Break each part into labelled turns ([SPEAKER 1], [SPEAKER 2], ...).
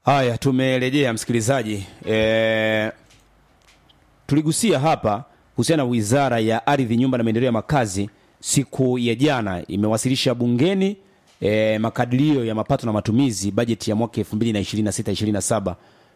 [SPEAKER 1] Haya, tumerejea msikilizaji. E, tuligusia hapa kuhusiana na Wizara ya Ardhi, Nyumba na Maendeleo ya Makazi. Siku ya jana imewasilisha bungeni e, makadirio ya mapato na matumizi bajeti ya mwaka 2026 27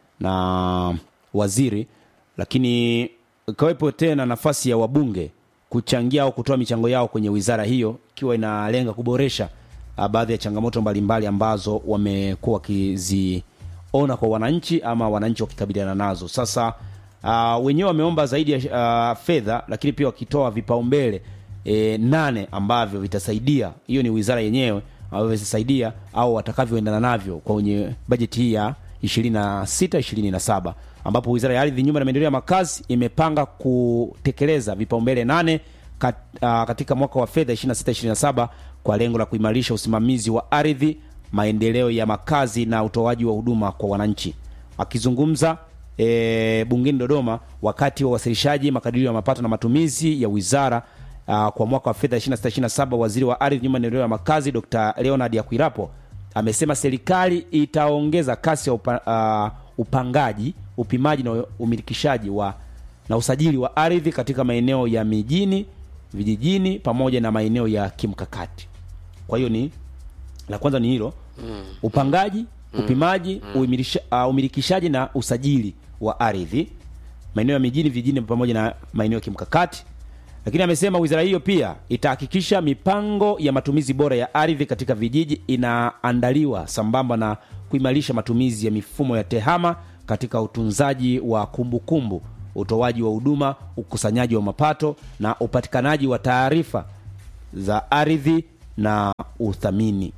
[SPEAKER 1] na waziri, lakini ikawepo tena nafasi ya wabunge kuchangia au kutoa michango yao kwenye wizara hiyo, ikiwa inalenga kuboresha ah, baadhi ya changamoto mbalimbali ambazo wamekuwa wakiziona kwa wananchi ama wananchi wakikabiliana nazo. Sasa uh, wenyewe wameomba zaidi ya uh, fedha, lakini pia wakitoa vipaumbele e, nane ambavyo vitasaidia, hiyo ni wizara yenyewe ambavyo vitasaidia au watakavyoendana navyo kwenye bajeti hii ya 26 27 ambapo wizara ya ardhi, nyumba na maendeleo ya makazi imepanga kutekeleza vipaumbele nane kat, uh, katika mwaka wa fedha 26 27 kwa lengo la kuimarisha usimamizi wa ardhi, maendeleo ya makazi na utoaji wa huduma kwa wananchi. Akizungumza e, bungeni Dodoma wakati wa uwasilishaji makadirio ya mapato na matumizi ya wizara uh, kwa mwaka wa fedha 26 27 waziri wa ardhi, nyumba na maendeleo ya makazi Dr. Leonard Akwilapo amesema serikali itaongeza kasi ya upa, uh, upangaji, upimaji na umilikishaji wa na usajili wa ardhi katika maeneo ya mijini, vijijini pamoja na maeneo ya kimkakati. Kwa hiyo ni la kwanza ni hilo upangaji, upimaji, uimilisha- uh, umilikishaji na usajili wa ardhi maeneo ya mijini, vijijini pamoja na maeneo ya kimkakati. Lakini amesema wizara hiyo pia itahakikisha mipango ya matumizi bora ya ardhi katika vijiji inaandaliwa sambamba na kuimarisha matumizi ya mifumo ya tehama katika utunzaji wa kumbukumbu, utoaji wa huduma, ukusanyaji wa mapato na upatikanaji wa taarifa za ardhi na uthamini.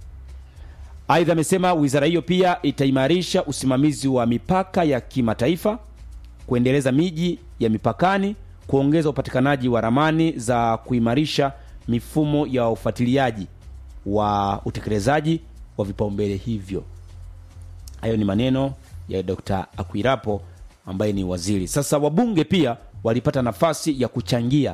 [SPEAKER 1] Aidha, amesema wizara hiyo pia itaimarisha usimamizi wa mipaka ya kimataifa, kuendeleza miji ya mipakani, kuongeza upatikanaji wa ramani za kuimarisha mifumo ya ufuatiliaji wa utekelezaji wa vipaumbele hivyo. Hayo ni maneno ya Dr. Akwilapo ambaye ni waziri. Sasa wabunge pia walipata nafasi ya kuchangia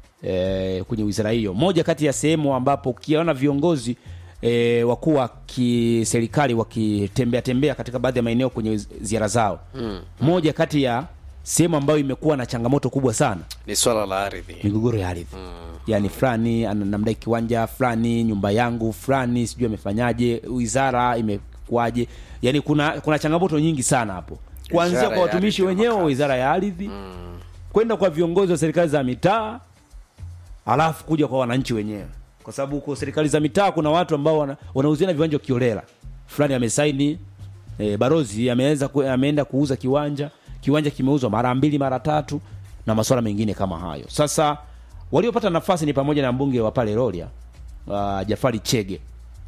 [SPEAKER 1] e, kwenye wizara hiyo. Moja kati ya sehemu ambapo ukiona viongozi e, wakuu wa kiserikali wakitembea tembea katika baadhi ya maeneo kwenye ziara zao mm. moja kati ya sehemu ambayo imekuwa na changamoto kubwa sana
[SPEAKER 2] ni swala la ardhi
[SPEAKER 1] migogoro ya ardhi yaani fulani ana- namdai kiwanja fulani nyumba yangu fulani sijui amefanyaje wizara imekuwaje yaani kuna kuna changamoto nyingi sana hapo kuanzia
[SPEAKER 2] Wizara
[SPEAKER 1] kwa
[SPEAKER 2] ya
[SPEAKER 1] watumishi
[SPEAKER 2] ardhi na
[SPEAKER 1] wenyewe wa
[SPEAKER 2] makazi.
[SPEAKER 1] wizara ya ardhi kwenda kwa viongozi wa serikali za mitaa alafu kuja kwa wananchi wenyewe kwa sababu huko serikali za mitaa kuna watu ambao wana- wanauziana viwanja kiolela fulani amesaini e, barozi ameweza ku, ameenda kuuza kiwanja kiwanja kimeuzwa mara mbili mara tatu na masuala mengine kama hayo sasa waliopata nafasi ni pamoja na mbunge wa pale Rorya uh, Jafari Chege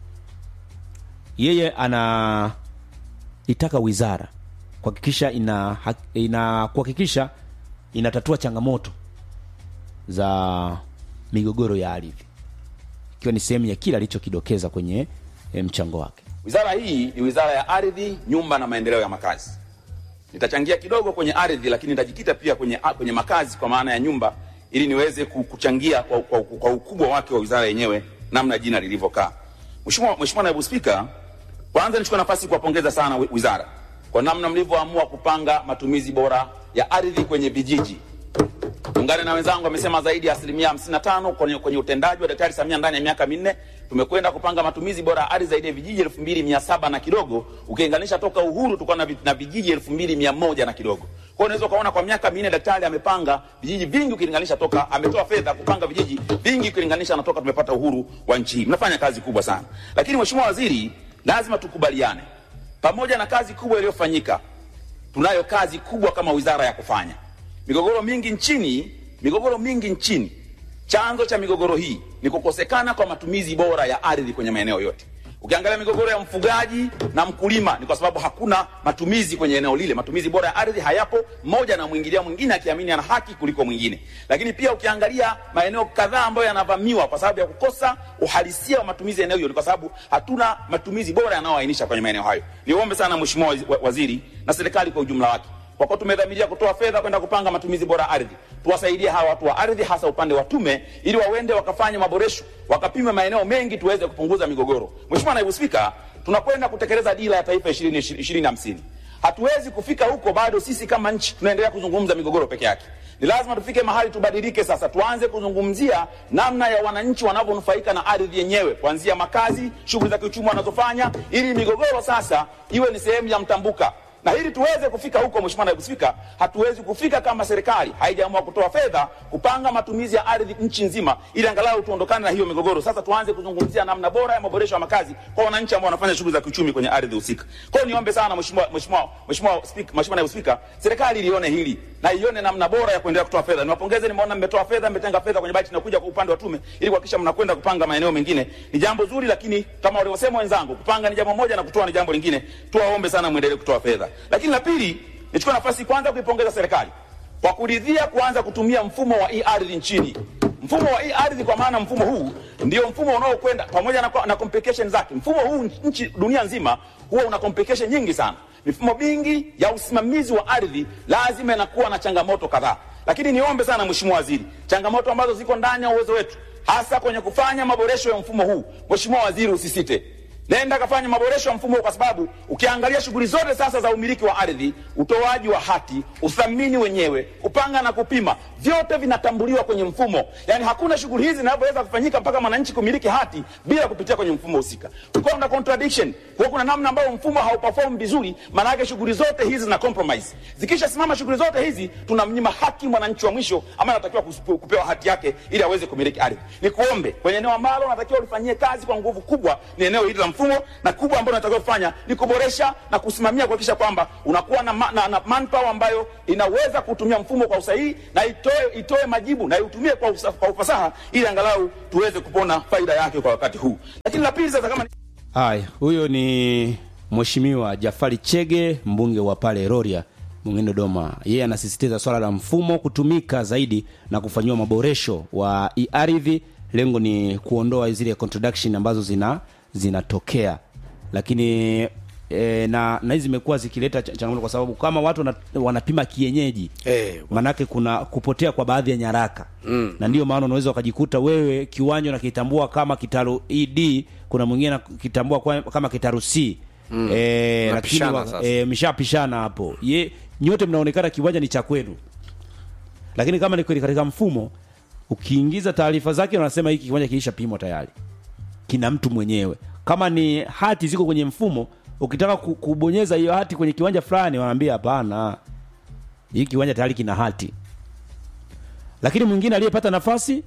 [SPEAKER 1] yeye ana itaka wizara kuhakikisha ina, hak- ina kuhakikisha inatatua changamoto za migogoro ya ardhi ikiwa ni sehemu ya kile alichokidokeza kwenye eh, mchango wake
[SPEAKER 3] Wizara hii ni wizara ya ardhi, nyumba na maendeleo ya makazi. Nitachangia kidogo kwenye ardhi, lakini nitajikita pia kwenye, kwenye makazi kwa maana ya nyumba, ili niweze ku- kuchangia kwa, kwa, kwa ukubwa wake wa wizara yenyewe, namna jina lilivyokaa. Mheshimiwa Mheshimiwa Naibu Spika, kwanza nichukue nafasi kuwapongeza sana wi- wizara kwa namna mlivyoamua kupanga matumizi bora ya ardhi kwenye vijiji. Ungane na wenzangu wamesema zaidi ya asilimia 55 kwenye, kwenye utendaji wa Daktari Samia ndani ya miaka minne tumekwenda kupanga matumizi bora ya ardhi zaidi ya vijiji elfu mbili mia saba na kidogo ukilinganisha toka uhuru tulikuwa na, vi- na vijiji elfu mbili mia moja na kidogo. Kwa hiyo unaweza ukaona kwa miaka minne daktari amepanga vijiji vingi ukilinganisha toka ametoa fedha kupanga vijiji vingi ukilinganisha na toka tumepata uhuru wa nchi hii. Mnafanya kazi kubwa sana, lakini Mheshimiwa Waziri, lazima tukubaliane, pamoja na kazi kubwa iliyofanyika tunayo kazi kubwa kama wizara ya kufanya. Migogoro mingi nchini, migogoro mingi nchini, chanzo cha migogoro hii ni kukosekana kwa matumizi bora ya ardhi kwenye maeneo yote. Ukiangalia migogoro ya mfugaji na mkulima ni kwa sababu hakuna matumizi kwenye eneo lile, matumizi bora ya ardhi hayapo, mmoja na mwingilia mwingine akiamini ana haki kuliko mwingine. Lakini pia ukiangalia maeneo kadhaa ambayo yanavamiwa kwa sababu ya kukosa uhalisia wa matumizi ya eneo hilo, ni kwa sababu hatuna matumizi bora yanayoainisha kwenye maeneo hayo. Niombe sana Mheshimiwa Wazi- wa- Waziri na serikali kwa ujumla wake kwa kuwa tumedhamiria kutoa fedha kwenda kupanga matumizi bora ya ardhi, tuwasaidie hawa watu wa ardhi, hasa upande wa tume, ili wawende wakafanye maboresho, wakapime maeneo mengi, tuweze kupunguza migogoro. Mheshimiwa Naibu Spika, tunakwenda kutekeleza dira ya taifa ishirini ishirini hamsini. Hatuwezi kufika huko bado sisi kama nchi tunaendelea kuzungumza migogoro peke yake. Ni lazima tufike mahali tubadilike sasa, tuanze kuzungumzia namna ya wananchi wanavyonufaika na ardhi yenyewe, kuanzia makazi, shughuli za kiuchumi wanazofanya, ili migogoro sasa iwe ni sehemu ya mtambuka na ili tuweze kufika huko, Mheshimiwa Naibu Spika, hatuwezi kufika kama serikali haijaamua kutoa fedha kupanga matumizi ya ardhi nchi nzima, ili angalau tuondokane na hiyo migogoro. Sasa tuanze kuzungumzia namna bora ya maboresho ya makazi kwa wananchi ambao wanafanya shughuli za kiuchumi kwenye ardhi husika. Kwa hiyo niombe sana Mheshimiwa Mheshimiwa Mheshimiwa Spika, Mheshimiwa Naibu Spika, serikali ilione hili na ione namna bora ya kuendelea kutoa fedha. Niwapongeze, nimeona mmetoa fedha, mmetenga fedha kwenye bajeti inakuja kwa upande wa tume ili kuhakikisha mnakwenda kupanga maeneo mengine. Ni jambo zuri, lakini kama walivyosema wenzangu, kupanga ni jambo moja na kutoa ni jambo lingine. Tuwaombe sana muendelee kutoa fedha. Lakini la pili, nichukue nafasi kwanza kuipongeza serikali kwa kuridhia kuanza kutumia mfumo wa e-ardhi nchini. Mfumo wa e-ardhi kwa maana mfumo huu ndio mfumo unaokwenda pamoja na, na complication zake. Mfumo huu nchi dunia nzima huwa una complication nyingi sana. Mifumo mingi ya usimamizi wa ardhi lazima inakuwa na changamoto kadhaa, lakini niombe sana Mheshimiwa Waziri, changamoto ambazo ziko ndani ya uwezo wetu, hasa kwenye kufanya maboresho ya mfumo huu. Mheshimiwa Waziri, usisite Nenda kafanya maboresho ya mfumo huu, kwa sababu ukiangalia shughuli zote sasa za umiliki wa ardhi, utoaji wa hati, uthamini wenyewe, kupanga na kupima, vyote vinatambuliwa kwenye mfumo. Yani hakuna shughuli hizi zinavyoweza kufanyika mpaka mwananchi kumiliki hati bila kupitia kwenye mfumo husika. Kukiwa kuna contradiction, kwa kuna namna ambayo mfumo hauperform vizuri, maana yake shughuli zote hizi zina compromise. Zikishasimama shughuli zote hizi, tunamnyima haki mwananchi wa mwisho ambaye anatakiwa kupewa hati yake ili aweze kumiliki ardhi. Nikuombe kwenye eneo ambalo unatakiwa ulifanyie kazi kwa nguvu kubwa, ni eneo hili la mfumo na kubwa ambalo unatakiwa kufanya ni kuboresha na kusimamia kuhakikisha kwamba unakuwa na, ma, na, na manpower ambayo inaweza kutumia mfumo kwa usahihi na itoe, itoe majibu na iutumie kwa, usa, kwa ufasaha ili angalau tuweze kupona faida yake kwa wakati huu. Lakini la pili sasa, kama
[SPEAKER 1] haya, huyo ni Mheshimiwa Jafari Chege, mbunge wa pale Rorya bungeni Dodoma. Yeye anasisitiza swala la mfumo kutumika zaidi na kufanyiwa maboresho wa ardhi. Lengo ni kuondoa zile contradiction ambazo zina zinatokea lakini e, na na hizi zimekuwa zikileta changamoto kwa sababu kama watu wana, wanapima kienyeji
[SPEAKER 2] Eh,
[SPEAKER 1] manake kuna kupotea kwa baadhi ya nyaraka mm. na ndio maana unaweza ukajikuta wewe kiwanja unakitambua kama kitaru ED, kuna mwingine anakitambua kwa- kama kitaru C mm. e, lakini
[SPEAKER 2] Mnapishana
[SPEAKER 1] wa-
[SPEAKER 2] sasa.
[SPEAKER 1] e, mshapishana hapo ye nyote mnaonekana kiwanja ni cha kwenu, lakini kama ni kweli katika mfumo ukiingiza taarifa zake unasema hiki kiwanja kilishapimwa tayari kina mtu mwenyewe. Kama ni hati ziko kwenye mfumo, ukitaka ku- kubonyeza hiyo hati kwenye kiwanja fulani, wanaambia hapana, hii kiwanja tayari kina hati. Lakini mwingine aliyepata nafasi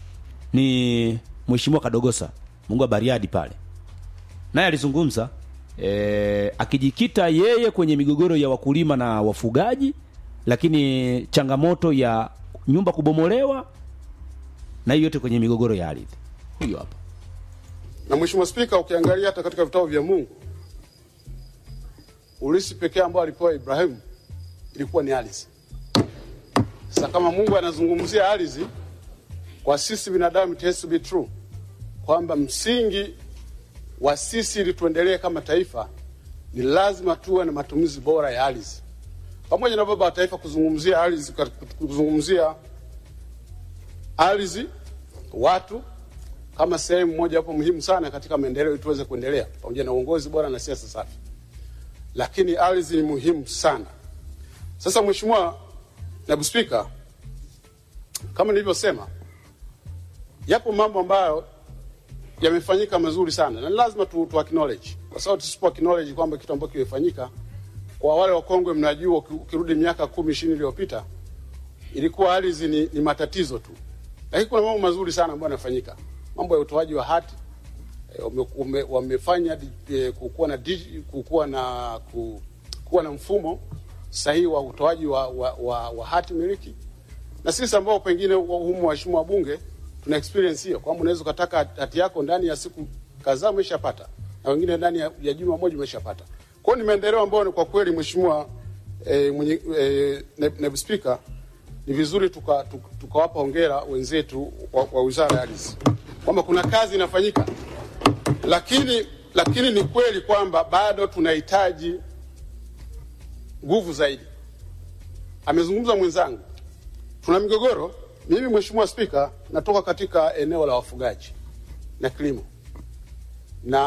[SPEAKER 1] ni Mheshimiwa Kadogosa, Mungu wa Bariadi pale, naye alizungumza e, akijikita yeye kwenye migogoro ya wakulima na wafugaji, lakini changamoto ya nyumba kubomolewa na hiyo yote kwenye migogoro ya ardhi. Huyo hapa.
[SPEAKER 4] Na Mheshimiwa Spika, ukiangalia hata katika vitabu vya Mungu, ulisi pekee ambao alipewa Ibrahimu ilikuwa ni ardhi. Sasa kama Mungu anazungumzia ardhi, kwa sisi binadamu it has to be true kwamba msingi wa sisi ili tuendelee kama taifa ni lazima tuwe na matumizi bora ya ardhi, pamoja na baba wa taifa kuzungumzia ardhi, kuzungumzia ardhi, watu kama sehemu moja hapo muhimu sana katika maendeleo ili tuweze kuendelea pamoja na uongozi bora na siasa safi, lakini ardhi ni muhimu sana. Sasa Mheshimiwa Naibu Spika, kama nilivyosema, yapo mambo ambayo yamefanyika mazuri sana na ni lazima tu, tu acknowledge kwa sababu tusipo acknowledge kwamba kitu ambacho kimefanyika, kwa wale wakongwe, mnajua uki- ukirudi miaka kumi ishirini iliyopita ilikuwa ardhi ni, ni matatizo tu, lakini kuna mambo mazuri sana ambayo yanafanyika, mambo ya utoaji wa hati eh, wame- wame- wamefanya di- eh, kukuwa na digi- kukuwa na ku- kuwa na mfumo sahihi wa utoaji wa, wa, wa, wa hati miliki, na sisi ambao pengine wa- humu waheshimiwa wabunge tuna experience hiyo kwamba unaweza ukataka hati yako ndani ya siku kadhaa umeshapata, na wengine ndani ya, ya juma moja umeshapata. Kwa hiyo ni maendeleo ambayo ni kwa kweli mheshimiwa eh, mwenye eh, naibu naibu spika, ni vizuri tukawapa tuka, tukawapa hongera wenzetu wa, wa wizara ya ardhi kwamba kuna kazi inafanyika, lakini lakini ni kweli kwamba bado tunahitaji nguvu zaidi. Amezungumza mwenzangu, tuna migogoro. Mimi Mheshimiwa Spika, natoka katika eneo la wafugaji na kilimo, na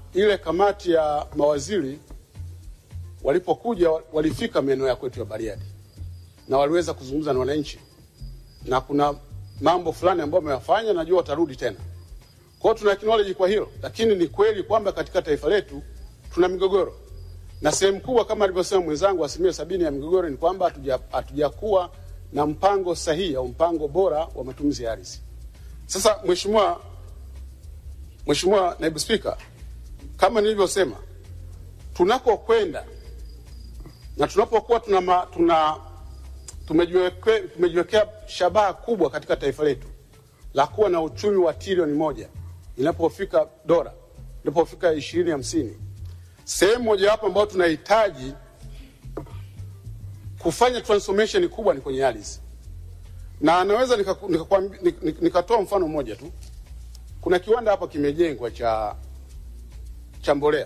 [SPEAKER 4] ile kamati ya mawaziri walipokuja walifika maeneo ya kwetu ya Bariadi na waliweza kuzungumza na wananchi, na kuna mambo fulani ambayo wameyafanya, najua watarudi tena. Kwa hiyo tuna acknowledge kwa hilo, lakini ni kweli kwamba katika taifa letu tuna migogoro na sehemu kubwa kama alivyosema mwenzangu, asilimia sabini ya migogoro ni kwamba hatuja- hatujakuwa na mpango sahihi au mpango bora wa matumizi ya ardhi. Sasa Mheshimiwa Mheshimiwa Naibu Spika, kama nilivyosema, tunakokwenda na tunapokuwa tuna, ma- tuna tumejiweke- tumejiwekea shabaha kubwa katika taifa letu la kuwa na uchumi wa trilioni moja inapofika dola inapofika ishirini hamsini sehemu mojawapo ambayo tunahitaji kufanya transformation kubwa ni kwenye ardhi, na naweza nikatoa nika, nika, nika, nikatoa mfano mmoja tu. Kuna kiwanda hapa kimejengwa cha cha mbolea.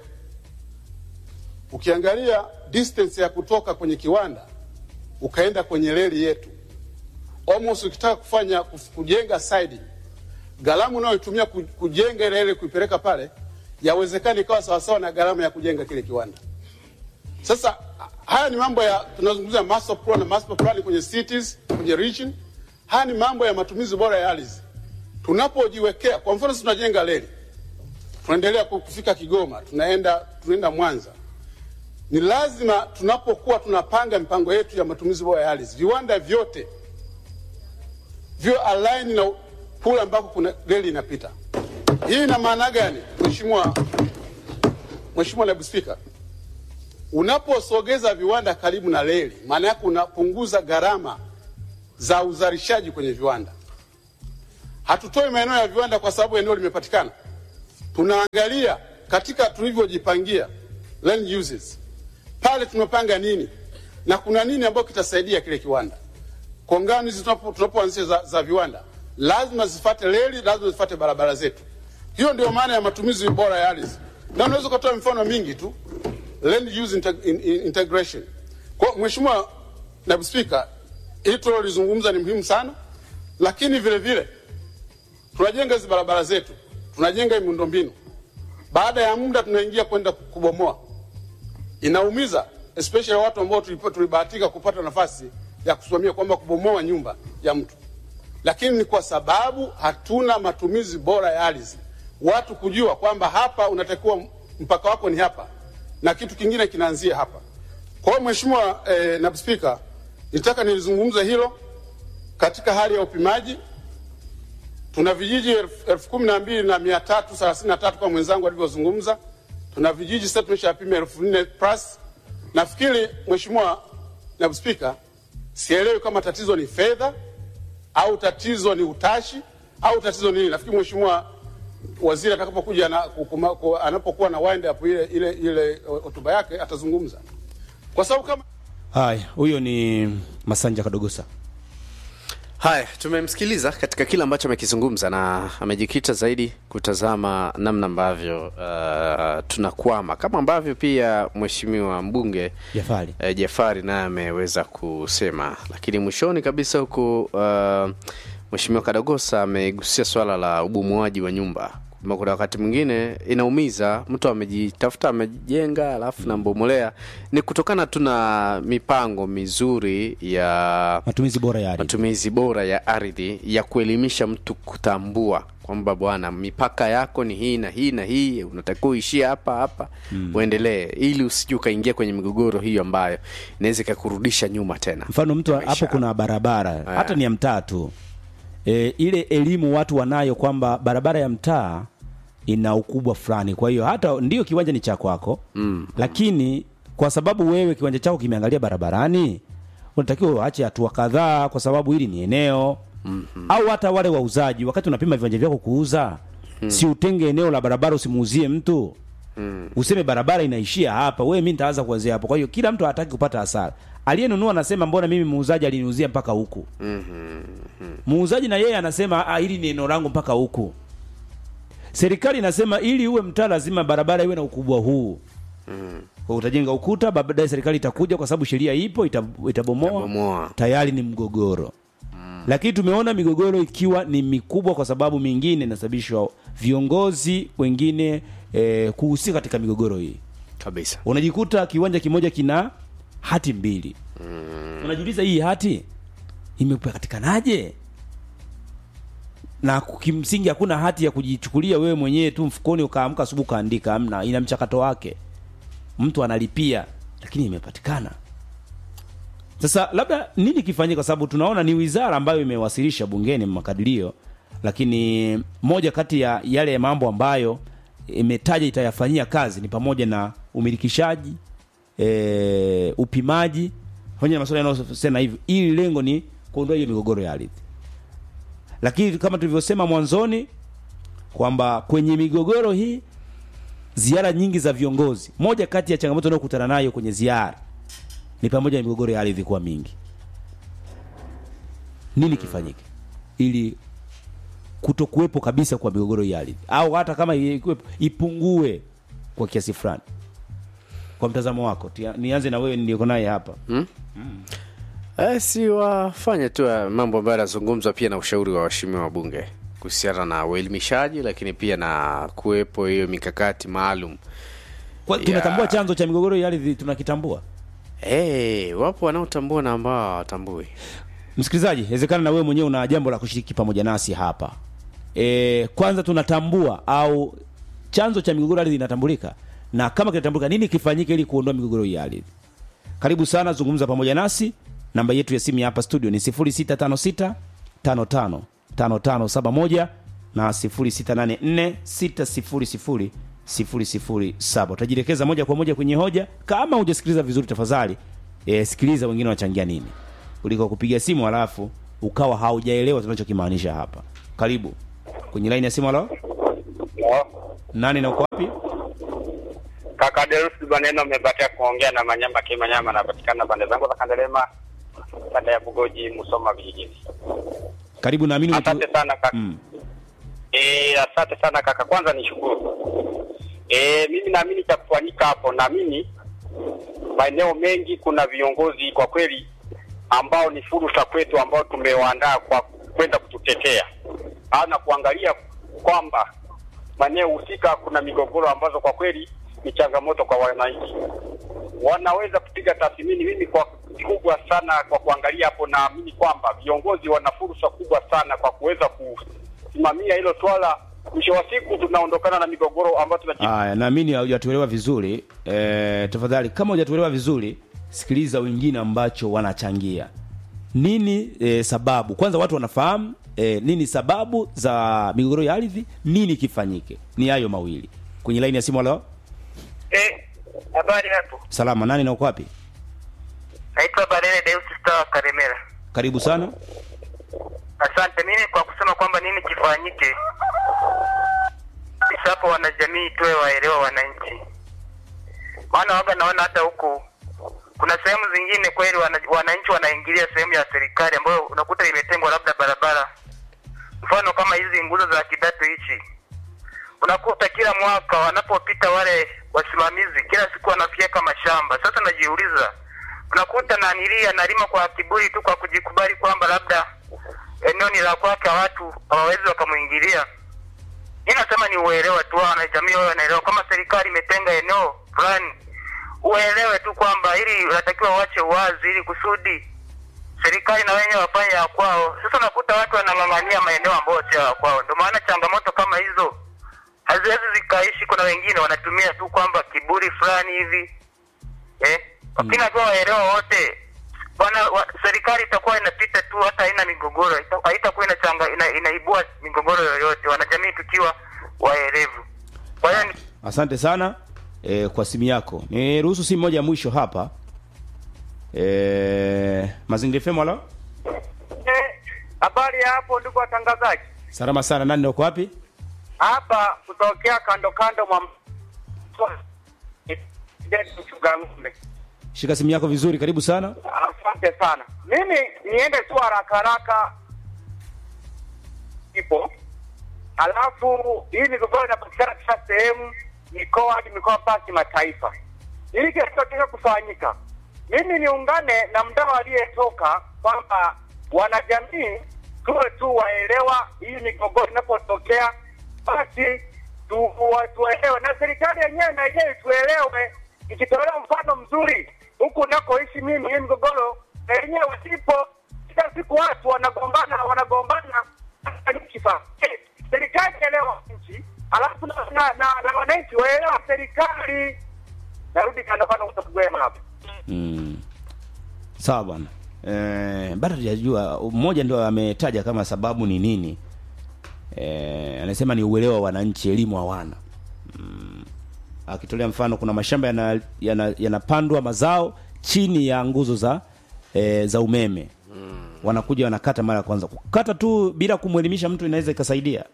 [SPEAKER 4] Ukiangalia distance ya kutoka kwenye kiwanda ukaenda kwenye reli yetu, almost ukitaka kufanya kuf- kujenga siding, gharama unayoitumia ku- kujenga ile reli kuipeleka pale, yawezekana ikawa sawasawa na gharama ya kujenga kile kiwanda. Sasa haya ni mambo ya tunazungumzia master plan na master plan kwenye cities, kwenye region. Haya ni mambo ya matumizi bora ya ardhi. Tunapojiwekea, kwa mfano, sisi tunajenga reli, tunaendelea ku- kufika Kigoma, tunaenda tunaenda Mwanza. Ni lazima tunapokuwa tunapanga mipango yetu ya matumizi bora ya ardhi, viwanda vyote vyo align na kule ambako kuna reli inapita. Hii ina maana gani, Mheshimiwa Mheshimiwa Naibu Spika? Unaposogeza viwanda karibu na reli, maana yake unapunguza gharama za uzalishaji kwenye viwanda. Hatutoi maeneo ya viwanda kwa sababu eneo limepatikana, tunaangalia katika tulivyojipangia land uses, pale tumepanga nini na kuna nini ambayo kitasaidia kile kiwanda. Kongani hizi tunapo- tunapoanzisha za, za viwanda lazima zifate reli, lazima zifate barabara zetu. Hiyo ndio maana ya matumizi bora ya ardhi, na unaweza ukatoa mifano mingi tu land use integ in, in, integration. Kwa Mheshimiwa Naibu Spika, hili tulilozungumza ni muhimu sana, lakini vile vile tunajenga hizi barabara zetu, tunajenga hii miundombinu, baada ya muda tunaingia kwenda kubomoa. Inaumiza especially watu ambao tulipo- tulibahatika kupata nafasi ya kusimamia kwamba kubomoa nyumba ya mtu, lakini ni kwa sababu hatuna matumizi bora ya ardhi, watu kujua kwamba hapa unatakiwa mpaka wako ni hapa na kitu kingine kinaanzia hapa. Kwa hiyo Mheshimiwa eh, Naibu Spika, nitaka nilizungumze hilo katika hali ya upimaji. Tuna vijiji elfu elfu kumi na mbili na mia tatu thelathini na tatu kama mwenzangu alivyozungumza. Tuna vijiji sasa tumeshapima elfu nne plus. Nafikiri Mheshimiwa Naibu Spika, sielewi kama tatizo ni fedha au tatizo ni utashi au tatizo ni nini. Nafikiri Mheshimiwa waziri atakapokuja na, kukuma- ku- anapokuwa na wind up ile ile ile hotuba yake atazungumza, kwa sababu kama
[SPEAKER 1] Haya, huyo ni Masanja Kadogosa.
[SPEAKER 2] Haya, tumemsikiliza katika kile ambacho amekizungumza na amejikita zaidi kutazama namna ambavyo uh, tunakwama kama ambavyo pia mheshimiwa mbunge
[SPEAKER 1] Jafari.
[SPEAKER 2] eh, Jafari naye ameweza kusema, lakini mwishoni kabisa huku uh, mheshimiwa Kadogosa amegusia swala la ubomoaji wa nyumba kwamba kuna wakati mwingine inaumiza mtu amejitafuta amejenga alafu nambomolea ni kutokana tu na mipango mizuri ya
[SPEAKER 1] Matumizi bora ya ardhi.
[SPEAKER 2] matumizi bora ya ardhi ya kuelimisha mtu kutambua kwamba bwana mipaka yako ni hii na hii na hii unatakiwa uishie hapa hapa uendelee ili usije ukaingia kwenye migogoro hiyo ambayo inaweza ikakurudisha nyuma tena
[SPEAKER 1] Mfano mtu
[SPEAKER 2] Maisha.
[SPEAKER 1] hapo kuna barabara hata ni ya mtaa tu. E, ile elimu watu wanayo kwamba barabara ya mtaa ina ukubwa fulani, kwa hiyo hata ndio kiwanja ni cha kwako mm. lakini kwa sababu wewe kiwanja chako kimeangalia barabarani, unatakiwa uache hatua kadhaa, kwa sababu hili ni eneo mm-hmm. au hata wale wauzaji, wakati unapima viwanja vyako kuuza mm. si utenge eneo la barabara usimuuzie mtu mm. useme barabara inaishia hapa, wewe mimi nitaanza kuanzia hapo. Kwa hiyo kila mtu hataki kupata hasara. Aliyenunua anasema mbona mimi muuzaji aliniuzia mpaka huku muuzaji na yeye anasema ah, hili ni eneo langu mpaka huku. Serikali inasema ili uwe mtaa lazima barabara iwe na ukubwa huu. Kwa utajenga ukuta, baadaye serikali itakuja kwa sababu sheria ipo ita- itabomoa.
[SPEAKER 2] Itabomoa.
[SPEAKER 1] Tayari ni mgogoro. Lakini tumeona migogoro ikiwa ni mikubwa kwa sababu mingine inasababishwa viongozi wengine e, kuhusika katika migogoro hii
[SPEAKER 2] kabisa
[SPEAKER 1] unajikuta kiwanja kimoja kina hati mbili mm. unajiuliza hii hati imepatikanaje na kimsingi hakuna hati ya kujichukulia wewe mwenyewe tu mfukoni ukaamka asubuhi ukaandika amna ina mchakato wake mtu analipia lakini imepatikana sasa labda nini kifanyike kwa sababu tunaona ni wizara ambayo imewasilisha bungeni makadirio lakini moja kati ya yale mambo ambayo imetaja itayafanyia kazi ni pamoja na umilikishaji e, upimaji pamoja na masuala yanayosema hivyo ili lengo ni kuondoa hiyo migogoro ya ardhi lakini kama tulivyosema mwanzoni kwamba kwenye migogoro hii ziara nyingi za viongozi moja kati ya changamoto unayokutana nayo kwenye ziara ni pamoja na migogoro ya ardhi kuwa mingi nini kifanyike ili kutokuwepo kabisa kwa migogoro ya ardhi au hata kama ikiwepo ipungue kwa kiasi fulani kwa mtazamo wako Tia- nianze na wewe nilioko naye hapa
[SPEAKER 2] Eh, si wafanye tu ya mambo ambayo yanazungumzwa pia na ushauri wa waheshimiwa wabunge kuhusiana na uelimishaji lakini pia na kuwepo hiyo mikakati maalum
[SPEAKER 1] kwa,
[SPEAKER 2] Ya.
[SPEAKER 1] tunatambua chanzo cha migogoro ya ardhi tunakitambua
[SPEAKER 2] hey, wapo wanaotambua na ambao hawatambui
[SPEAKER 1] msikilizaji inawezekana na wewe mwenyewe una jambo la kushiriki pamoja nasi hapa e, kwanza tunatambua au chanzo cha migogoro ya ardhi inatambulika na kama kinatambulika nini kifanyike ili kuondoa migogoro ya ardhi karibu sana zungumza pamoja nasi namba yetu ya simu ya hapa studio ni 0656 55 5571 na 0684 600 007 utajielekeza moja kwa moja kwenye hoja kama hujasikiliza vizuri tafadhali e, sikiliza wengine wanachangia nini kuliko kupiga simu halafu ukawa haujaelewa tunachokimaanisha hapa karibu kwenye laini ya simu halo nani na uko wapi
[SPEAKER 5] Kaka Deus Baneno amebatia kuongea na Manyamba Kimanyama, anapatikana pande zangu za Kandelema, kanda ya Bugoji, Musoma vijijini.
[SPEAKER 1] karibu naamini umetu-
[SPEAKER 5] Asante sana kaka.
[SPEAKER 1] mm.
[SPEAKER 5] Eh, asante sana kaka, kwanza nishukuru. Eh, mimi naamini cha kufanyika hapo, naamini maeneo mengi kuna viongozi kwa kweli ambao ni fursa kwetu ambao tumewaandaa kwa kwenda kututetea na kuangalia kwamba maeneo husika kuna migogoro ambazo kwa kweli ni changamoto kwa wananchi. Wanaweza kupiga tathmini. Mimi kwa kubwa sana kwa kuangalia hapo, naamini kwamba viongozi wana fursa kubwa sana kwa kuweza kusimamia hilo swala. Mwisho wa siku tunaondokana na migogoro ambayo tunaji
[SPEAKER 1] Aya, naamini hujatuelewa vizuri e, tafadhali kama hujatuelewa vizuri sikiliza wengine ambacho wanachangia nini e, sababu kwanza watu wanafahamu e, nini sababu za migogoro ya ardhi nini kifanyike ni hayo mawili kwenye laini ya simu halo
[SPEAKER 6] Eh, habari hapo.
[SPEAKER 1] salama nani na uko wapi
[SPEAKER 6] Naitwa Balele Deus Star Karemera.
[SPEAKER 1] karibu sana
[SPEAKER 6] Asante. Mimi kwa kusema kwamba nini kifanyike, sasa hapo wanajamii tuwe waelewa wananchi, maana waga naona hata huku kuna sehemu zingine kweli wana, wananchi wanaingilia sehemu ya serikali ambayo unakuta imetengwa labda barabara, mfano kama hizi nguzo za kidato hichi unakuta kila mwaka wanapopita wale wasimamizi kila siku wanafyeka mashamba. Sasa najiuliza, unakuta nanilia analima kwa kiburi tu kwa kujikubali kwamba labda eneo ni la kwake, watu hawawezi wakamuingilia. Mi nasema ni uelewa tu, wanajamii wao wanaelewa kama serikali imetenga eneo fulani, uelewe tu kwamba ili unatakiwa uache uwazi, ili kusudi serikali na wenyewe wafanye ya kwao. Sasa unakuta watu wanang'ang'ania maeneo ambayo sio ya kwao, ndio maana changamoto kama hizo haziwezi zikaishi. Kuna wengine wanatumia tu kwamba kiburi fulani hivi eh, lakini najua waelewa wote bwana wa, serikali itakuwa inapita tu, hata haina migogoro, ita- haitakuwa inachanga ina, inaibua migogoro yoyote, wanajamii tukiwa waelevu. Kwa hiyo ni-
[SPEAKER 1] asante sana e, kwa simu yako ni ruhusu simu moja ya mwisho hapa e, mazingira fm halo
[SPEAKER 5] habari ya hapo, ndugu watangazaji,
[SPEAKER 1] salama sana nani na uko wapi
[SPEAKER 5] hapa kutokea kando kando mwa mchunga ng'ombe.
[SPEAKER 1] shika simu yako vizuri karibu sana
[SPEAKER 5] Asante sana. Mimi niende tu haraka haraka, ipo alafu hii migogoro inapatikana kila sehemu, mikoa hadi mikoa mpaka kimataifa. Ili kinachotaka kufanyika, mimi niungane na mdau aliyetoka kwamba wanajamii tuwe tu waelewa, hii migogoro inapotokea basi tu, wa- tuelewe na serikali yenyewe na yenyewe tuelewe, ikitolewa mfano mzuri huku nakoishi mimi, hii migogoro na yenyewe sipo. Kila siku watu wanagombana wanagombana, hata kifa. Eh, Serikali elewa nchi, alafu na, na, na, na wananchi waelewa serikali. Narudi kandokano kutokugwema hapa.
[SPEAKER 1] Mm. Sawa bwana. Eh, bado hajajua mmoja ndio ametaja kama sababu ni nini. Eh, anasema ni uelewa wa wananchi, elimu hawana. Mm. Akitolea mfano kuna mashamba yana- yana- yanapandwa mazao chini ya nguzo za eh, za umeme. Wanakuja wanakata mara ya kwanza. Kukata tu bila kumwelimisha mtu inaweza ikasaidia.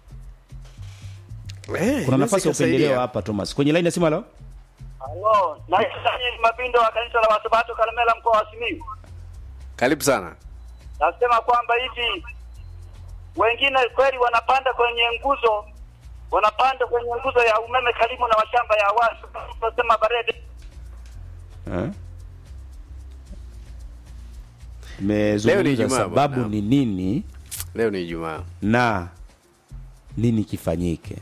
[SPEAKER 2] Eh,
[SPEAKER 1] Kuna nafasi ya
[SPEAKER 2] inaweza
[SPEAKER 1] upendeleo
[SPEAKER 2] ikasaidia.
[SPEAKER 1] hapa Thomas. Kwenye line ya simu leo?
[SPEAKER 7] Halo, naitwa Daniel Mabindo wa kanisa la Wasabato Kalemela mkoa wa Simiyu.
[SPEAKER 2] Karibu sana.
[SPEAKER 7] Nasema kwamba hivi wengine kweli wanapanda kwenye nguzo wanapanda kwenye nguzo ya umeme karibu na mashamba ya watu. Tunasema barede.
[SPEAKER 1] Eh?
[SPEAKER 2] Leo ni
[SPEAKER 1] Tumezungumza
[SPEAKER 2] Ijumaa
[SPEAKER 1] sababu
[SPEAKER 2] bwana.
[SPEAKER 1] ni nini
[SPEAKER 2] Leo ni Ijumaa.
[SPEAKER 1] na nini kifanyike.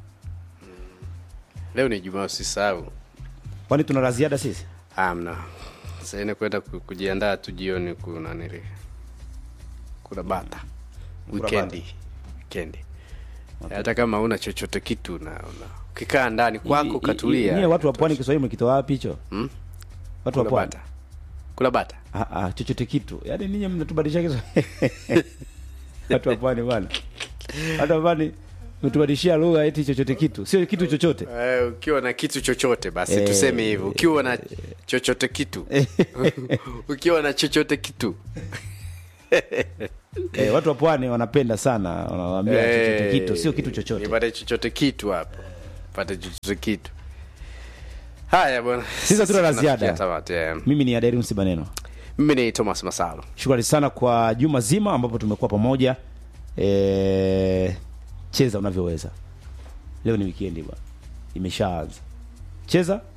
[SPEAKER 2] Leo ni Ijumaa, usisahau.
[SPEAKER 1] Kwani tuna la ziada sisi?
[SPEAKER 2] Hamna. Sasa ina kwenda ku- kujiandaa tu jioni kuna nili. Kuna bata. Weekendi. Weekendi. Hata kama una chochote kitu na una ukikaa ndani kwako
[SPEAKER 1] Nyie
[SPEAKER 2] katulia.
[SPEAKER 1] watu wa pwani Kiswahili mkitoa wapi hicho?
[SPEAKER 2] Hmm?
[SPEAKER 1] Watu wa
[SPEAKER 2] Kula
[SPEAKER 1] pwani.
[SPEAKER 2] bata. Kula bata.
[SPEAKER 1] Ah ah, chochote kitu. Yaani ninyi mnatubadilisha Kiswahili. Watu wa pwani bwana. Watu wa pwani mtubadilishia lugha eti chochote kitu. Sio kitu chochote.
[SPEAKER 2] Eh, ukiwa na kitu chochote basi
[SPEAKER 1] Eh,
[SPEAKER 2] tuseme hivyo. Ukiwa na chochote kitu. ukiwa na chochote kitu.
[SPEAKER 1] Eh, watu wa pwani wanapenda sana wanawaambia chochote kitu, sio kitu chochote.
[SPEAKER 2] Nipate chochote kitu hapo. Pate chochote kitu. Haya bwana.
[SPEAKER 1] Sisi hatuna la
[SPEAKER 2] Tunafikia
[SPEAKER 1] ziada.
[SPEAKER 2] tamati, eh.
[SPEAKER 1] Mimi ni Adairu Msibaneno.
[SPEAKER 2] Mimi ni Thomas Masalo.
[SPEAKER 1] Shukrani sana kwa juma zima ambapo tumekuwa pamoja. E, cheza unavyoweza. Leo ni weekend bwana, imeshaanza. Cheza